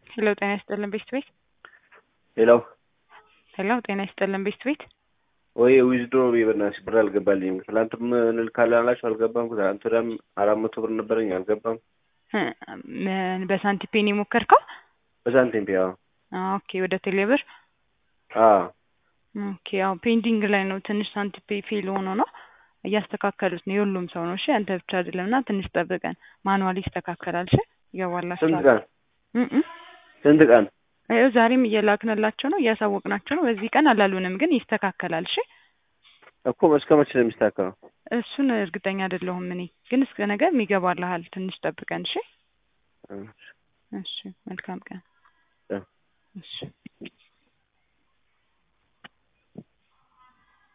ሄሎ ጤና ይስጥልን ቤስት ቤት ሌላው ሄሎ ጤና ይስጥልን ቤስት ቤት ወይ ዊዝድሮ በእናትሽ ብር አልገባልኝም። ትናንትም እንልካለን አላችሁ አልገባም። ትናንት ወዲያም አራት መቶ ብር ነበረኝ አልገባም። እ ምን በሳንቲፔን የሞከርከው? በሳንቲም ፒያ ኦኬ ወደ ቴሌብር አ ኦኬ ያው ፔንዲንግ ላይ ነው ትንሽ ሳንቲፔ ፌል ሆኖ ነው እያስተካከሉት ነው የሁሉም ሰው ነው እሺ አንተ ብቻ አይደለም እና ትንሽ ጠብቀን ማኑዋሊ ይስተካከላል እሺ ይገባላችኋል ስንት ቀን እ እ ስንት ቀን? ይኸው ዛሬም እየላክንላቸው ነው እያሳወቅናቸው ነው በዚህ ቀን አላሉንም ግን ይስተካከላል እሺ እኮ እስከ መቼ ነው የሚስተካከለው? እሱን እርግጠኛ አይደለሁም እኔ ግን እስከ ነገ ይገባልሃል ትንሽ ጠብቀን እሺ እ እሺ መልካም ቀን እ እሺ